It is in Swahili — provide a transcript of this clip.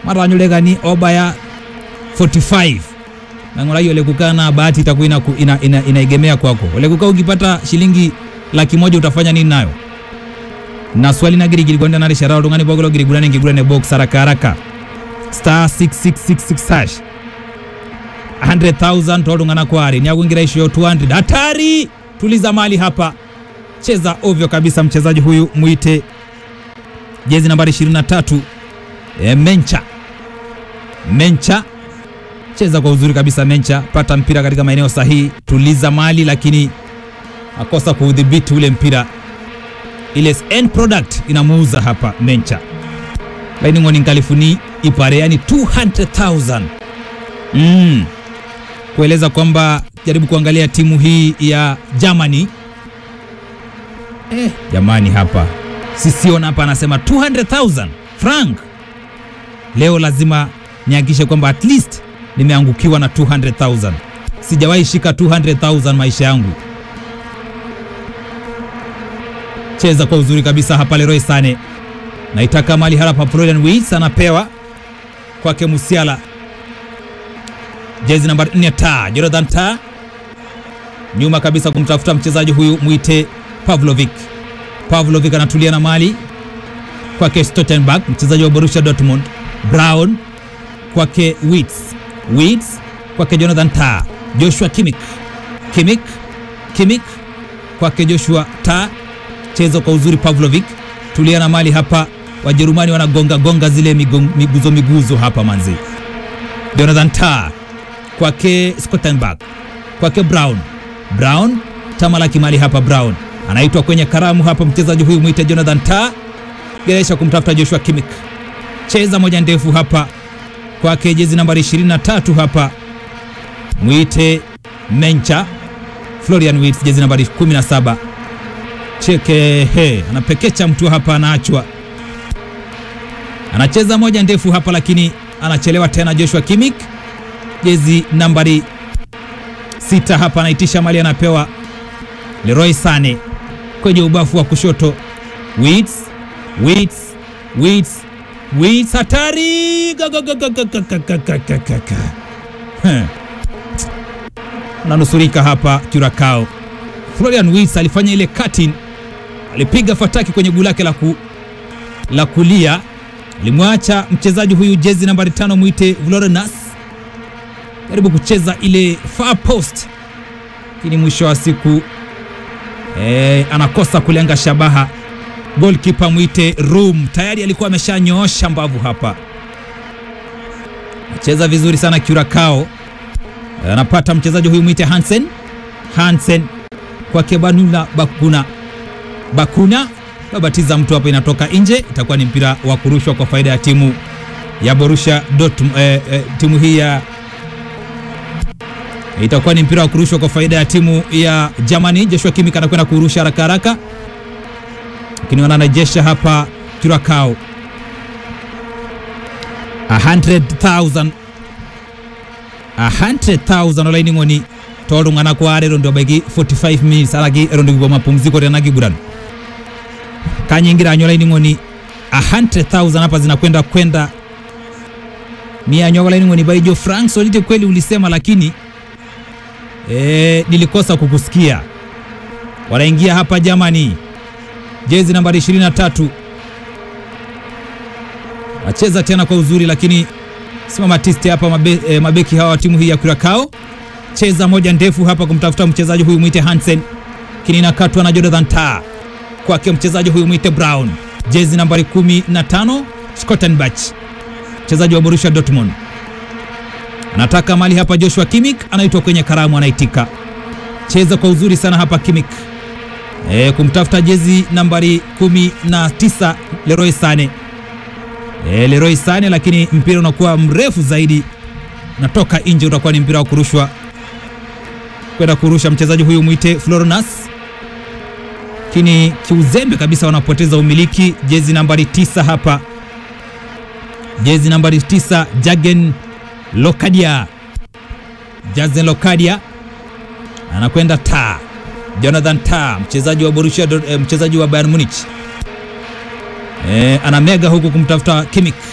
maranyulegani obaya 45 nang'ora hiyo lekukaa na bahati itakuwa ina, ina, ina, inaegemea kwako lekukaa ukipata shilingi laki moja utafanya nini nayo na swali na girigiri gwanda nari sharao tungani bogolo girigurane ngigurane box haraka haraka star 6666 hash 100,000 tolungana kwari ni akuingira isho 200 hatari tuliza mali hapa cheza ovyo kabisa mchezaji huyu mwite jezi nambari 23 e, Mencha Mencha cheza kwa uzuri kabisa Mencha pata mpira katika maeneo sahihi tuliza mali lakini akosa kuudhibiti ule mpira ile end product inamuuza hapa Mencha laini ngoni nkalifuni ipare yani 200,000 mm. kueleza kwamba jaribu kuangalia timu hii ya Germany eh, jamani hapa Sision hapa anasema 200,000 franc leo lazima nihakikishe kwamba at least nimeangukiwa na 200,000 sijawahi shika 200,000 maisha yangu cheza kwa uzuri kabisa hapa Leroy Sane naitaka mali harapa Florian Wirtz anapewa kwake Musiala jezi nambari 4 ta Jonathan ta nyuma kabisa kumtafuta mchezaji huyu mwite Pavlovic Pavlovic anatulia na mali kwake Stottenberg mchezaji wa Borussia Dortmund Brown kwake Wirtz Wirtz kwake Jonathan ta Joshua Kimmich Kimmich Kimmich kwake Joshua ta chezo kwa uzuri Pavlovic tulia na mali hapa Wajerumani wanagonga gonga zile migon, miguzo miguzo hapa manzi Jonathan ta kwake Scottenberg kwake Brown Brown tamalaki mali hapa Brown anaitwa kwenye karamu hapa mchezaji huyu mwite Jonathan ta geresha kumtafuta Joshua Kimmich cheza moja ndefu hapa kwake jezi nambari 23 hapa mwite Mencha Florian Wirtz jezi nambari 17 cheke he anapekecha mtu hapa anaachwa anacheza moja ndefu hapa lakini anachelewa tena Joshua Kimmich jezi nambari sita hapa anaitisha mali anapewa Leroy Sane kwenye ubafu wa kushoto Wirtz Wirtz Wirtz Wirtz hatari nanusurika hapa Curacao Florian Wirtz alifanya ile cutting alipiga fataki kwenye guu lake la, ku, la kulia alimwacha mchezaji huyu jezi nambari tano mwite Vlorenas jaribu kucheza ile far post, lakini mwisho wa siku e, anakosa kulenga shabaha. Goalkeeper mwite Room tayari alikuwa ameshanyoosha mbavu hapa, cheza vizuri sana Curacao. Anapata mchezaji huyu mwite Hansen Hansen kwake Banula Bakuna Bakuna babatiza mtu hapa, inatoka nje, itakuwa ni mpira wa kurushwa kwa faida ya timu ya Borussia Dortmund. Eh, eh, timu hii ya itakuwa ni mpira wa kurushwa kwa faida ya timu ya Germany. Joshua Kimmich anakwenda kurusha haraka haraka, lakini wanarejesha hapa Curacao 100,000 100,000 olaini ng'oni tolung'ana kware rondo bagi 45 minutes alagi rondo gwa mapumziko tena gigurano kanyingira anyolaini ng'oni 100,000 hapa zinakwenda kwenda mia nyogolaini ng'oni baijo Frank Solite, kweli ulisema, lakini e, nilikosa kukusikia. Wanaingia hapa Germany, jezi nambari 23 wacheza tena kwa uzuri, lakini simama tisti hapa mabe, e, mabeki hawa wa timu hii ya Curacao cheza moja ndefu hapa kumtafuta mchezaji huyu mwite Hansen, lakini inakatwa na Jonathan Tah kwake mchezaji huyu mwite Brown, jezi nambari 15 Scottenbach, mchezaji wa Borussia Dortmund anataka mali hapa. Joshua Kimmich anaitwa kwenye karamu, anaitika cheza kwa uzuri sana hapa Kimmich e, kumtafuta jezi nambari 19 Leroy Sane e, Leroy Sane, lakini mpira unakuwa mrefu zaidi, natoka nje, utakuwa ni mpira wa kurushwa kwenda kurusha mchezaji huyu mwite Florinas, lakini kiuzembe kabisa wanapoteza umiliki. Jezi nambari tisa hapa, jezi nambari tisa Jagen Lokadia, Jazen Lokadia anakwenda ta Jonathan ta mchezaji wa Borussia, mchezaji wa Bayern Munich e, anamega huku kumtafuta Kimmich